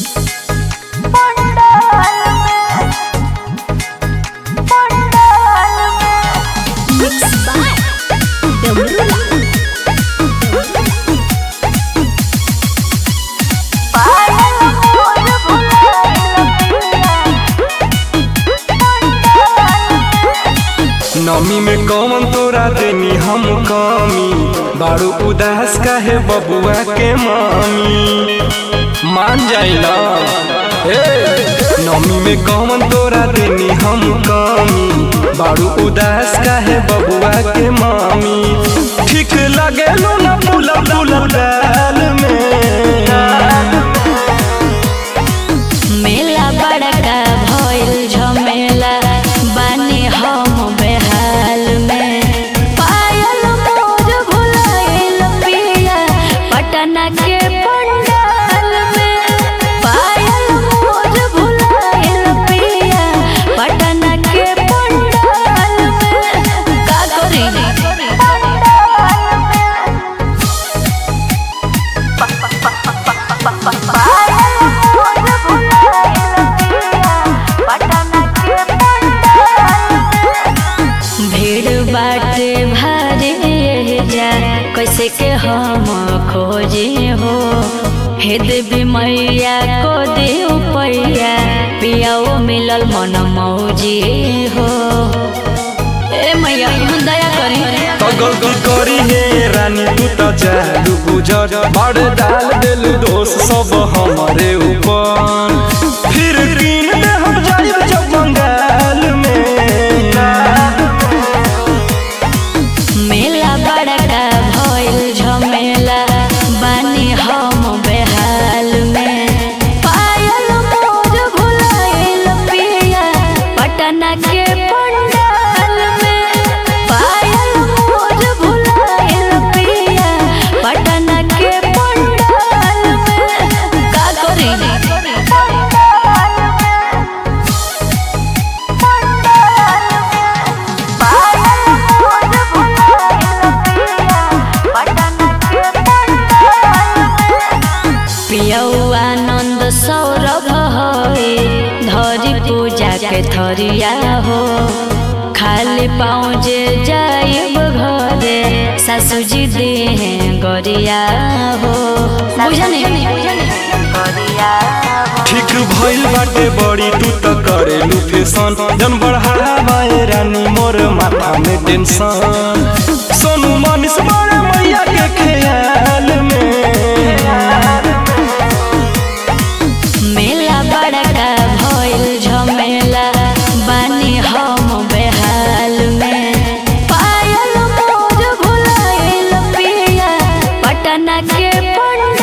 Mixed by Demerula. नमी में कौन तोरा देनी हम कमी बारू उदास काहे बबुआ के मामी मान जाइला हे नमी में कौन तोरा देनी हम कमी बारू उदास काहे बबुआ के मामी ठीक लगे लो ना पुला पुला दाल में मेला बड़का भइल झमेला बानी हम बेहाल में पायल मोर भुलाइल पिया पटना के पंडाल में पायल मोर भुलाइल पिया पटना के पंडाल में का करी भीड़ बाटे भारी जा कैसे के हम खोजे हो हे देवी मैया को दे पैया पियाओ मिलल मन मौजी हो ए मैया तुम दया करी तो गलती करी हे रानी तू तो चालू गुजर बड़ डाल दिल दोष सब हमारे ऊपर फिर कीन दे हम जाइब जब बंगाल में मेला बड़का भइल झमेला बानी हम बेहाल में पायल मोर भुलाइल पिया पटना के पंडाल में पायल मोर भुलाइल पिया पटना के पंडाल में का करी पियौआ आनन्द सौरभ हई धरी पूजा के थरिया हो खाली पाँव जे जाइब घरे सासुजी देहे गरिया हो बुझनी ठीक भइल बाटे बड़ी तू तो करेलू फैशन जन बढ़ावाए रानी मोर माथा में टेंशन सोनू मनीष बड़े मैया के ख्याल में मेला बड़का भइल झमेला बानी हम बेहाल में पायल मोर भुलाइल पिया पटना के पंडाल